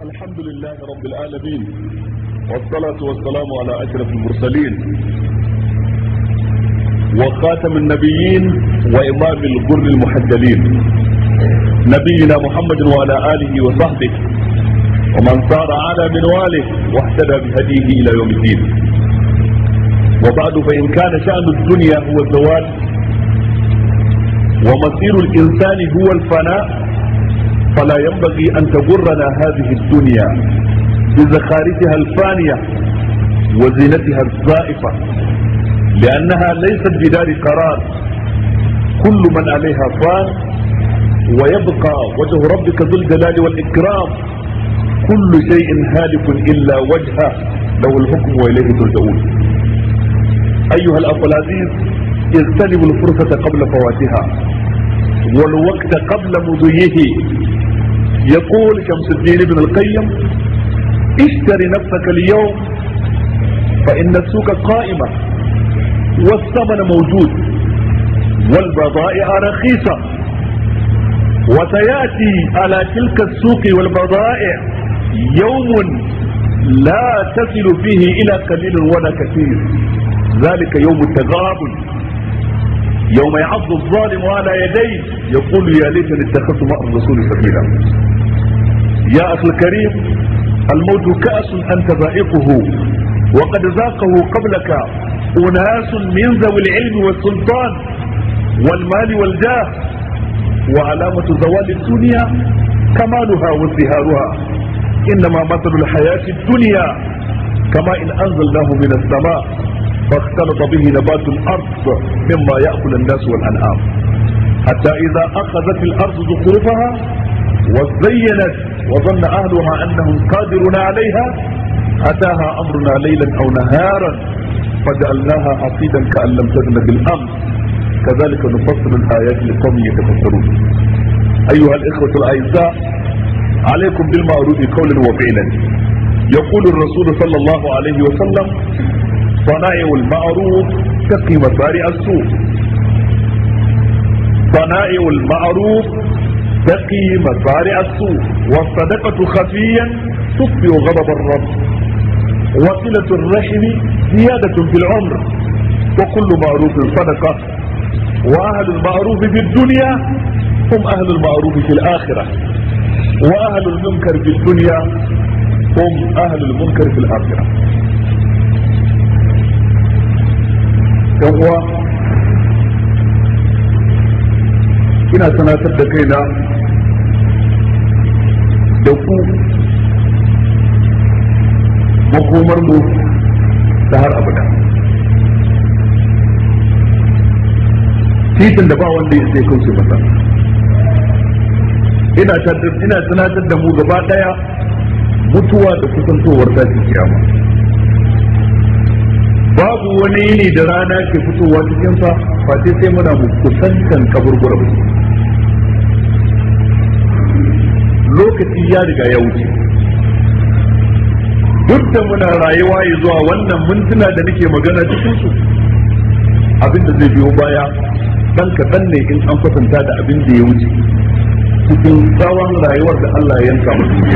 الحمد لله رب العالمين والصلاة والسلام على أشرف المرسلين وخاتم النبيين وإمام الغر المحجلين نبينا محمد وعلى آله وصحبه ومن صار على منواله واهتدى بهديه إلى يوم الدين وبعد فإن كان شأن الدنيا هو الزواج ومصير الإنسان هو الفناء فلا ينبغي أن تغرنا هذه الدنيا بزخارفها الفانية وزينتها الزائفة لأنها ليست بدار قرار كل من عليها فان ويبقى وجه ربك ذو الجلال والإكرام كل شيء هالك إلا وجهه له الحكم وإليه ترجعون أيها الأخ العزيز اغتنموا الفرصة قبل فواتها والوقت قبل مضيه يقول شمس الدين ابن القيم اشتر نفسك اليوم فإن السوق قائمة والثمن موجود والبضائع رخيصة وسيأتي على تلك السوق والبضائع يوم لا تصل فيه إلى قليل ولا كثير ذلك يوم التغابن يوم يعض الظالم على يديه يقول يا ليتني اتخذت مع الرسول سبيلا يا اخي الكريم الموت كأس انت ذائقه وقد ذاقه قبلك اناس من ذوي العلم والسلطان والمال والجاه وعلامة زوال الدنيا كمالها وازدهارها انما مثل الحياة الدنيا كما ان انزلناه من السماء فاختلط به نبات الارض مما ياكل الناس والانعام حتى اذا اخذت الارض زخرفها وزينت وظن اهلها انهم قادرون عليها اتاها امرنا ليلا او نهارا فجعلناها حصيدا كان لم تزن بالامس كذلك نفصل الايات لقوم يتفكرون ايها الاخوه الاعزاء عليكم بالمعروف قولا وفعلا يقول الرسول صلى الله عليه وسلم صنائع المعروف تقي مصارع السوء صنائع المعروف تقي مصارع السوء والصدقة خفيا تطفئ غضب الرب وصلة الرحم زيادة في العمر وكل معروف صدقة وأهل المعروف في الدنيا هم أهل المعروف في الآخرة وأهل المنكر في الدنيا هم أهل المنكر في الآخرة yan uwa ina sanatar da kaina da ku makomar mu ta har abada titin da ba wanda ya sai kauce masa ina ina sanatar da mu gaba daya mutuwa da kusantowar tashin kiyama babu wani yini da rana ke fitowa cikin sa face sai muna mu kusantan kaburbura lokaci ya riga ya wuce duk da muna rayuwa ya zuwa wannan mintuna da nake magana cikin su abin da zai biyo baya dan kaɗan ne in an kwatanta da abin da ya wuce cikin tsawon rayuwar da Allah ya yanka mu duniya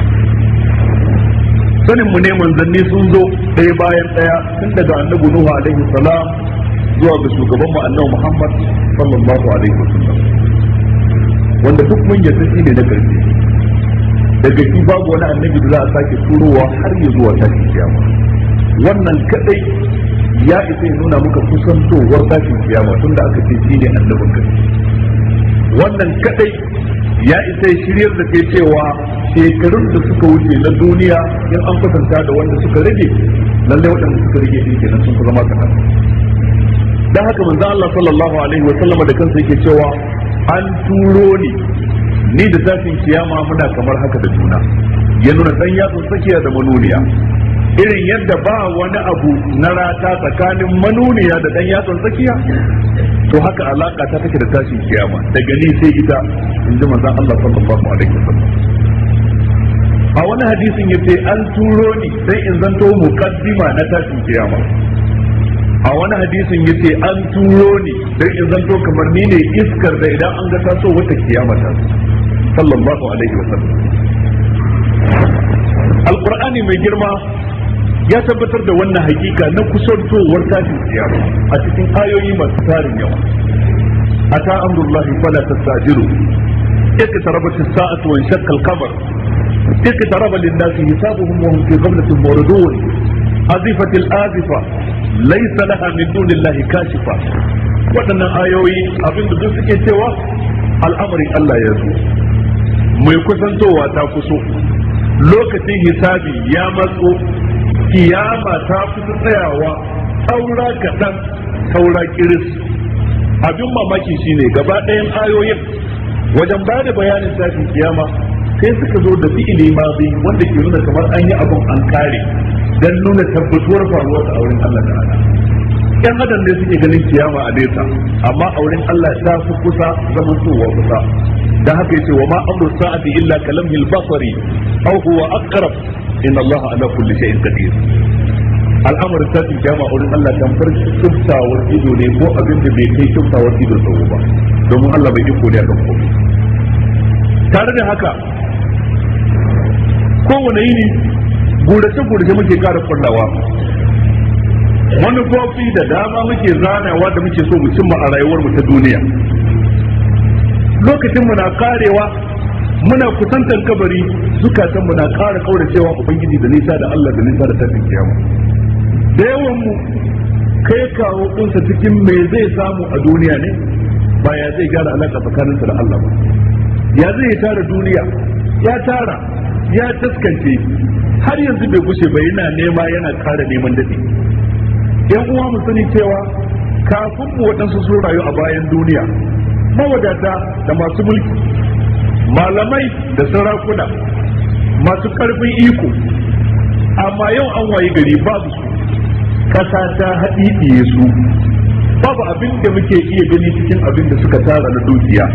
sanin mu ne manzanni sun zo ɗaya bayan ɗaya tun daga annabi Nuhu alaihi salam zuwa ga shugaban mu annabi Muhammad sallallahu alaihi wasallam wanda duk mun yarda shi ne na karshe daga shi babu wani annabi da za a sake turowa har ya zuwa tashin kiyama wannan kadai ya isa ya nuna muka kusantowar tashin kiyama tunda aka ce shi ne annabin karshe wannan kadai ya isa ya shiryar da kai cewa shekarun da suka wuce na duniya in an kwatanta da wanda suka rage lallai waɗanda suka rage din kenan sun zama kaɗan dan haka manzo Allah sallallahu alaihi wa sallama da kansa yake cewa an turo ni ni da zafin kiyama muna kamar haka da juna ya nuna dan yatsun tsakiya da manuniya irin yadda ba wani abu na rata tsakanin manuniya da dan yatsun tsakiya to haka alaka ta take da tashin kiyama daga ni sai ita in ji manzon Allah sallallahu alaihi wasallam a wani hadisin yace an turo ni sai in zanto muqaddima na tashin kiyama a wani hadisin yace an turo ni sai in zanto kamar ni ne iskar da idan an ga taso wata kiyama ta sallallahu alaihi wasallam alkur'ani mai girma ya tabbatar da wannan hakika na kusantowar tashin kiyama a cikin ayoyi masu tarin yawa ata amrullahi fala tastajiru اقتربت الساعة وانشق القمر اقترب للناس حسابهم وهم في غفلة موردون أزفت الآزفة ليس لها من دون الله كاشفة waɗannan ayoyi abin da duk suke cewa al'amarin Allah ya zo mai kusantowa ta kuso lokacin hisabi ya matso kiyama ta kusa tsayawa saura kaɗan saura kiris abin mamaki shine gaba ɗayan ayoyin wajen ba da bayanin tashin kiyama sai suka zo da fi'ili mazi wanda ke nuna kamar an yi abin an kare dan nuna tabbatuwar faruwar a wurin Allah ta'ala yan adam ne suke ganin kiyama a nesa amma a wurin Allah ta fi kusa zaman towa kusa da haka yace wa ma amru sa'ati illa kalamhil basari aw huwa aqrab inna Allah ala kulli shay'in qadir al'amarin tashin kiyama a wurin Allah tamfar kiftawar ido ne ko abin da bai kai kiftawar ido tsawo ba domin Allah bai iko ne akan komai tare da haka kowane yini gurace-gurace muke kara kullawa manufofi da dama muke zanawa da muke so mu cimma a rayuwar mu ta duniya lokacin mu na karewa muna kusantar kabari zukatan mu na kara kauracewa ubangiji da nisa da Allah da nisa da tafin kiyama da yawan mu kai kawo dinsa cikin me zai samu a duniya ne ba ya zai gyara alaka tsakaninsa da Allah ba ya zai tara duniya ya tara ya taskance har yanzu bai gushe ba yana nema yana kara neman daɗi yan uwa mu sani cewa kafin mu waɗansu sun rayu a bayan duniya mawadata da masu mulki malamai da sarakuna masu ƙarfin iko amma yau an wayi gari babu su ƙasa ta haɗiɗiye su babu abin da muke iya gani cikin abin da suka tara na dukiya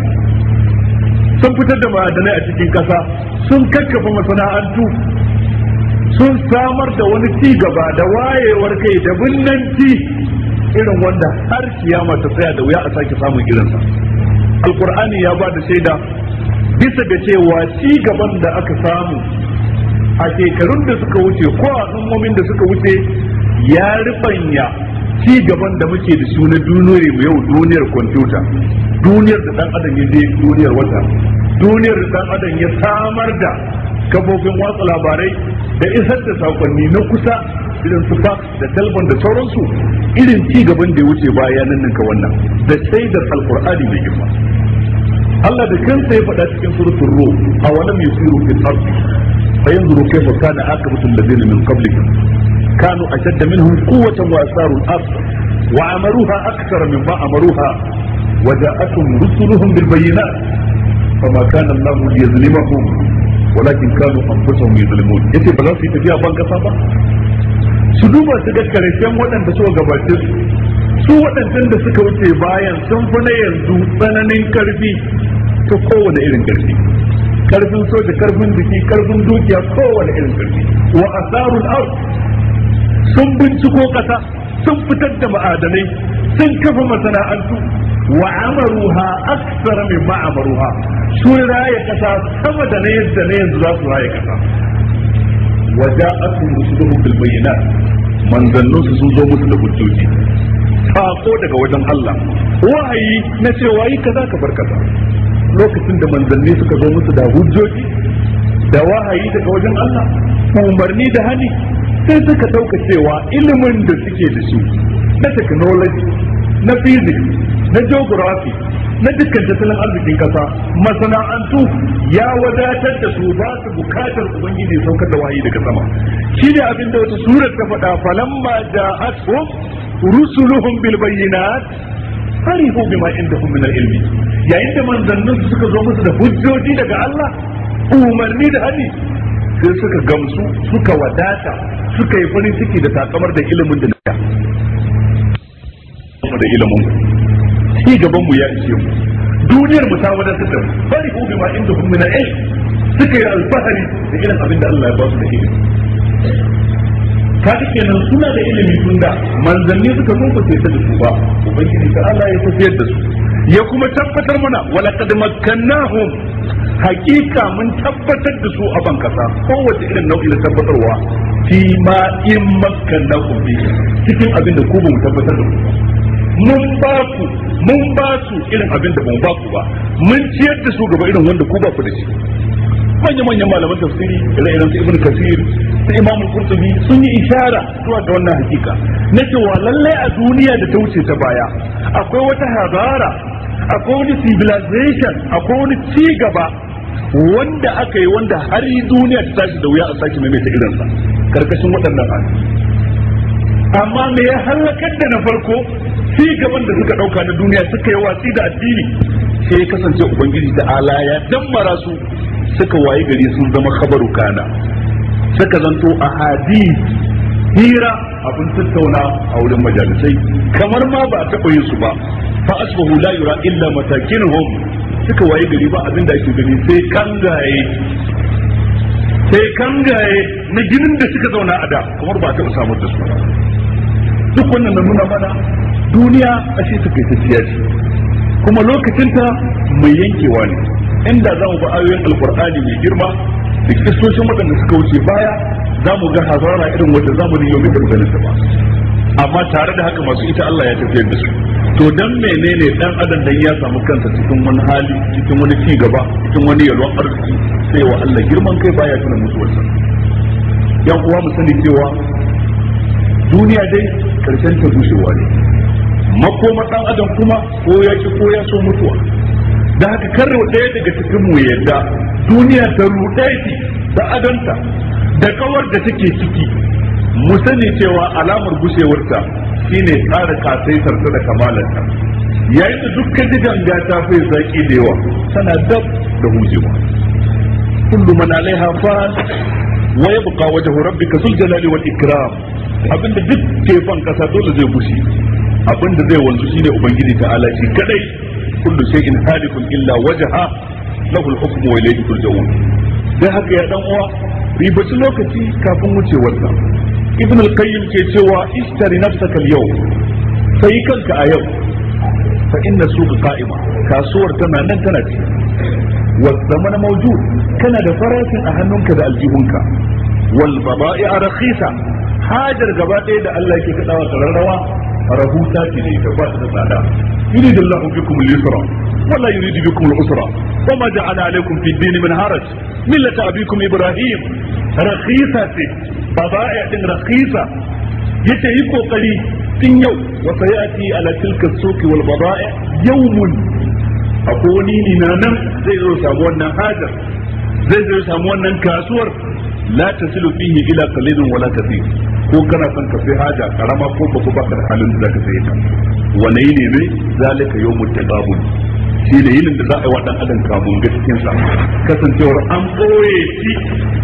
sun fitar da ma'adanai a cikin ƙasa sun kakkafa masana'antu sun samar da wani ci gaba da wayewar kai da binnanci irin wanda har kiyama ta tsaya da wuya a sake samun irinsa alkur'ani ya ba da shaida bisa ga cewa ci gaban da aka samu a shekarun da suka wuce ko a al'ummomin da suka wuce ya ribanya ci gaban da muke da su na duniyar mu yau duniyar kwamfuta duniyar da dan adam ya je duniyar wata duniyar da dan adam ya samar da kafofin watsa labarai da isar da sakonni na kusa irin su fax da telefon da sauransu irin ci gaban da ya wuce baya nan ninka wannan da shaidar alkur'ani mai girma Allah da kansa ya faɗa cikin suratul ruh awalam yusiru fil ardi fayanzuru kayfa kana aqibatu alladhina min qablihim كانوا أشد منهم قوة وأثاروا الأرض وعمروها أكثر مما أمروها وجاءتهم رسلهم بالبينات فما كان الله ليظلمهم ولكن كانوا أنفسهم يظلمون yace ba za su yi tafiya ban kasa ba su duba su ga karshen waɗanda suka gabace su su waɗancan da suka wuce bayan sun fi na yanzu tsananin karfi ta kowane irin karfi karfin soja karfin jiki karfin dukiya kowane irin karfi wa asarul ard sun binciko kasa sun fitar da ma'adanai sun kafa masana'antu wa amaruha aksar min ma amaruha sun raye kasa sama da na yadda na yanzu za su raye kasa wa ja'atuhum rusuluhum bil bayyinat manzannun su sun zo musu da hujjoji sako daga wajen Allah wahayi na cewa yi kaza ka bar kaza lokacin da manzanni suka zo musu da hujjoji da wahayi daga wajen Allah umarni da hani sai suka dauka cewa ilimin da suke da shi na technology na physics na geography na dukkan tattalin arzikin kasa masana'antu ya wadatar da su ba su bukatar ubangiji saukar da wahayi daga sama shi ne abin da wata surar ta faɗa falamma ja'atuhum rusuluhum bil bayyinat farihu bima indahum min al-ilmi yayin da manzannin su suka zo musu da hujjoji daga Allah umarni da hadi sai suka gamsu suka wadata suka yi farin ciki da takamar da ilimin da na da ilimin ci gaban mu ya ishe mu duniyar mu ta wadatar da mu farihu bima indahum min al-ilm suka yi alfahari da irin abin da Allah ya ba su da ilimi kaga kenan suna da ilimi tun da manzanni suka zo ba ta da su ba ubangiji ta Allah ya tafiyar da su ya kuma tabbatar mana walaqad makkannahum hakika mun tabbatar da su a ban kasa kowace irin nau'i na tabbatarwa fi ma in makkannahum bi cikin abin da ku ba mu tabbatar da ku mun ba ku mun ba su irin abin da ba mu ba ku ba mun ciyar da su gaba irin wanda ku ba ku da shi manya manyan malaman tafsiri ire-iren su ibn kasir su imam qurtubi sun yi ishara zuwa ga wannan hakika na cewa lallai a duniya da ta wuce ta baya akwai wata hazara akwai wani civilization akwai wani ci gaba wanda aka yi wanda har yi duniya ta tashi da wuya a sake maimaita irinsa karkashin waɗannan hannu amma me ya halakar da na farko ci gaban da suka ɗauka na duniya suka yi watsi da addini sai ya kasance ubangiji da ala ya dammara su suka wayi gari sun zama khabaru kana suka zanto a hadis hira abin tattauna a wurin majalisai kamar ma ba a taɓa yin su ba fa asbahu la yura illa matakinuhum suka wayi gari ba abin da ake gani sai kangaye sai kangaye na ginin da suka zauna a da kamar ba a taɓa samar da su ba duk wannan na nuna mana duniya ashe takaitacciya ce kuma lokacinta mai yankewa ne inda za mu ba ayoyin alkur'ani mai girma da kistocin waɗanda suka wuce baya za mu ga hazara irin wata zamanin yau mai ganin ta ba amma tare da haka masu ita Allah ya tafiyar da su to dan menene dan adam dan ya samu kansa cikin wani hali cikin wani ci gaba cikin wani yalwan arziki sai wa Allah girman kai baya tuna mutuwarsa yan uwa mu sani cewa duniya dai karshen ta bushewa ne makoma dan adam kuma ko ya ki ko ya so mutuwa da haka karre ɗaya daga cikin mu yadda duniya ta ruɗe shi da adanta da kawar da take ciki mu sani cewa alamar gushewarta shine tsara kasaitar ta da kamalarta yayin da dukkan ganga ta fi zaki da yawa tana dab da hujewa kullu man alaiha fan wa yabqa wajhu rabbika zul jalali wal ikram abinda duk tefan kasa dole zai bushe abinda zai wanzu shine ubangiji ta'ala shi kadai kullu shay'in halikun illa wajha lahu al-hukmu wa ilayhi turja'un dan haka ya dan uwa ribaci lokaci kafin wucewarsa ibn al-qayyim ke cewa ishtari nafsaka al-yawm sai kanka a yau fa inna suqa qa'ima kasuwar tana nan tana ci wa zamana mawjud kana da farashin a hannunka da aljihunka wal bada'i'a rakhisa hajar gaba ɗaya da Allah ke kadawa kararrawa rahusa ce ne ta ba ta da tsada يريد الله بكم اليسر ولا يريد بكم العسر وما جعل عليكم في الدين من حرج ملة أبيكم إبراهيم رخيصة بضائع رخيصة يتهي قري تن يوم وسيأتي على تلك السوق والبضائع يوم أقولي لنا زي زي سامونا هذا زي زي سامونا كاسور لا تصل فيه إلى قليل ولا كثير ko kana son ka sai haja karama ko ba ko baka da halin da zaka saye ta wane ne ne zalika yawmut taqabul shi ne yinin da za a yi wa dan adam kamun ga cikin sa kasancewar an boye shi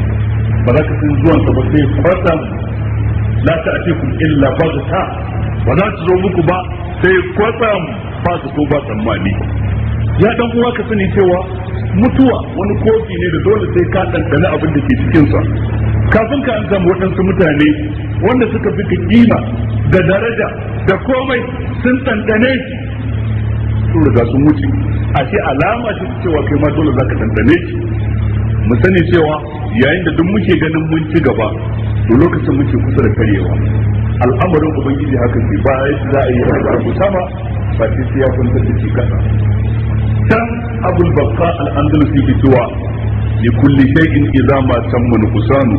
ba za ka san zuwan sa ba sai kwatsam la ta'tikum illa baghta ba za ta zo muku ba sai kwatsam ba su so ba tsammani ya dan uwa ka sani cewa mutuwa wani kofi ne da dole sai ka ɗanɗana abin da ke cikin sa kafin ka an samu waɗansu mutane wanda suka fi kima da daraja da komai sun ɗanɗane shi sun riga sun wuce a ce alama ce cewa kai ma dole zaka ɗanɗane shi mu sani cewa yayin da duk muke ganin mun ci gaba to lokacin muke kusa da karyewa al'amarin ubangiji haka ce ba ya za a yi abu sama ba sai sai ya kwantar da shi kasa dan abul bakka al-andalusi ke cewa لكل شيء إذا ما تم نقصان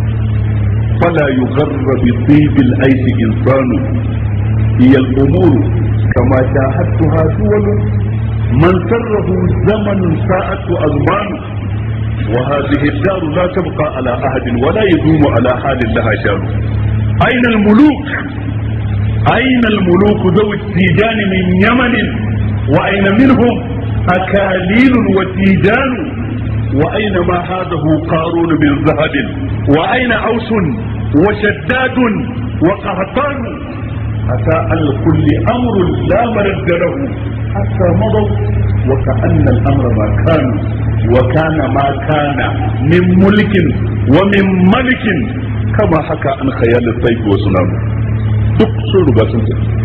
فلا يغر بطيب العيش إنسان هي الأمور كما شاهدتها دول من سره زمن ساءت أزمان وهذه الدار لا تبقى على أحد ولا يدوم على حال لها شان أين الملوك أين الملوك ذوي التيجان من يمن وأين منهم أكاليل وتيجان وأين ما هذه قارون من ذهب وأين أوس وشداد وقهطان أتى الكل أمر لا مرد له حتى مضوا وكأن الأمر ما كان وكان ما كان من ملك ومن ملك كما حكى عن خيال الطيف وسنام duk sun riga sun tafi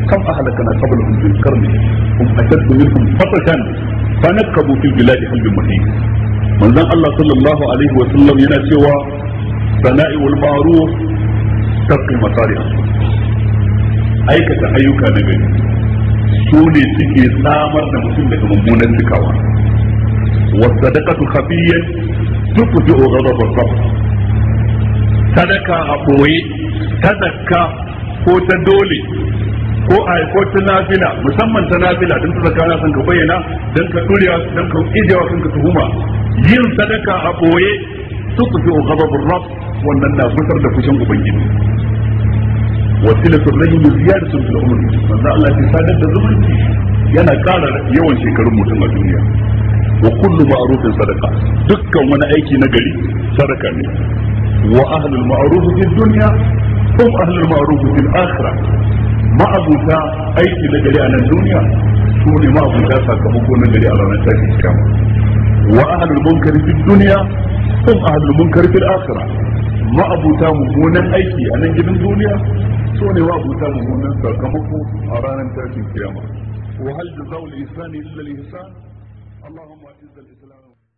kam ahlakana qablahum fil qarni hum ashaddu minhum fatashan fanakabu fil biladi hal bin mahis manzon Allah sallallahu alaihi wa sallam yana cewa sana'i wal ma'ruf taqi masariha aikata ayyuka na gari su ne suke samar da mutum daga mummunan cikawa wasadaqatu khafiyyan tuqti'u ghadab ar-rabb sadaka a boye ta zakka ko ta dole ko a ko ta nafila musamman ta nafila don ta zakka na san ka bayyana don ka durewa don ka ijewa kanka tuhuma yin sadaka a boye tuqti'u ghadab ar-rabb wannan na fitar da fushin ubangiji wasilatul rahim ziyadatun fil umr manzo Allah ya sadar da zumunci yana ƙara yawan shekarun mutum a duniya wa kullu ma'rufin sadaqa dukkan wani aiki na gari sadaka ne wa ahlul ma'ruf fi dunya hum ahlul ma'ruf fil akhirah ma'abuta aiki na gari a nan duniya su ne ma'abuta sakamako na gari a ranar tashin kiyama wa ahlul munkar fi dunya hum ahlul munkar fil akhirah ma'abuta mummunan aiki a nan gidan duniya so ne wa abuta mummunan sakamako a ranar tashin kiyama wa hal jazaa'ul ihsani illa al ihsan اللهم اعز الاسلام